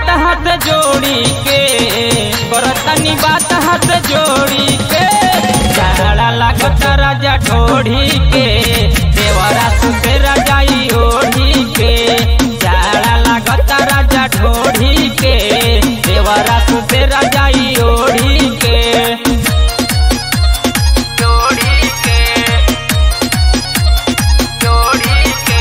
बात हाथ जोड़ी के करतनी बात हाथ जोड़ी के जाड़ा लागत राजा ढोड़ी के देवरा सुते रजाई ओढ़ी के जाड़ा लागत राजा ढोड़ी के देवरा सुते रजाई ओढ़ी के जोड़ी के जोड़ी के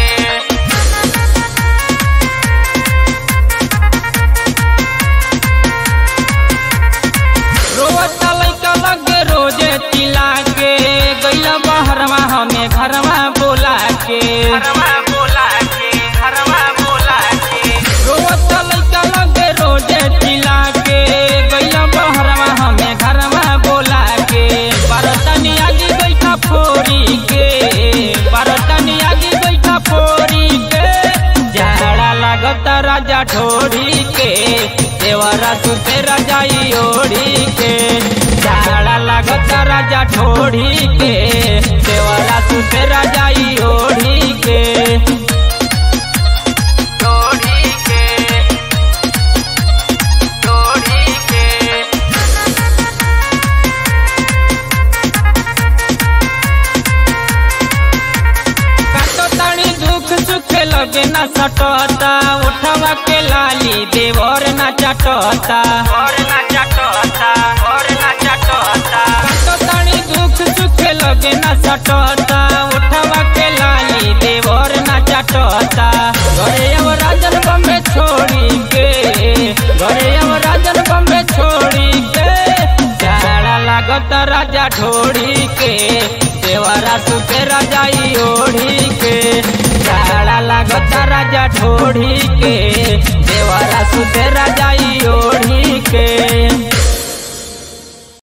रोवता लइका लगे रोजे चिल्ला के गइला बहरवा हमें घरवा बोला के घरवा बोला के घरवा बोला के रोवता लइका लगे रोजे चिल्ला के गइला बहरवा हमें घरवा बोला के बरतनी आगे बैठा फोरी के बरतनी आगे बैठा फोरी के झाड़ा लागत राजा ठोड़ी के देवरा सुते रजाई ओढ़ी के झाड़ा लागत राजा ठोड़ी के देवरा सुते रजाई ओढ़ी के ओढ़ी के ओढ़ी के काटो तानी दुख सुख लगे न सटता उठवा के लाली देवर न चटता और न चटता और न चटता काटो तानी दुख सुख लगे न सटता उठवा के लाली देवर न चटता घरे अब राजन बम्बे छोड़ी के घरे अब राजन बम्बे छोड़ी के झाड़ा लागत राजा ढोड़ी के देवरा सुते रजाई ओढ़ी के झाड़ा लागत राजा ढोड़ी के देवरा सुते रजाई ओढ़ी के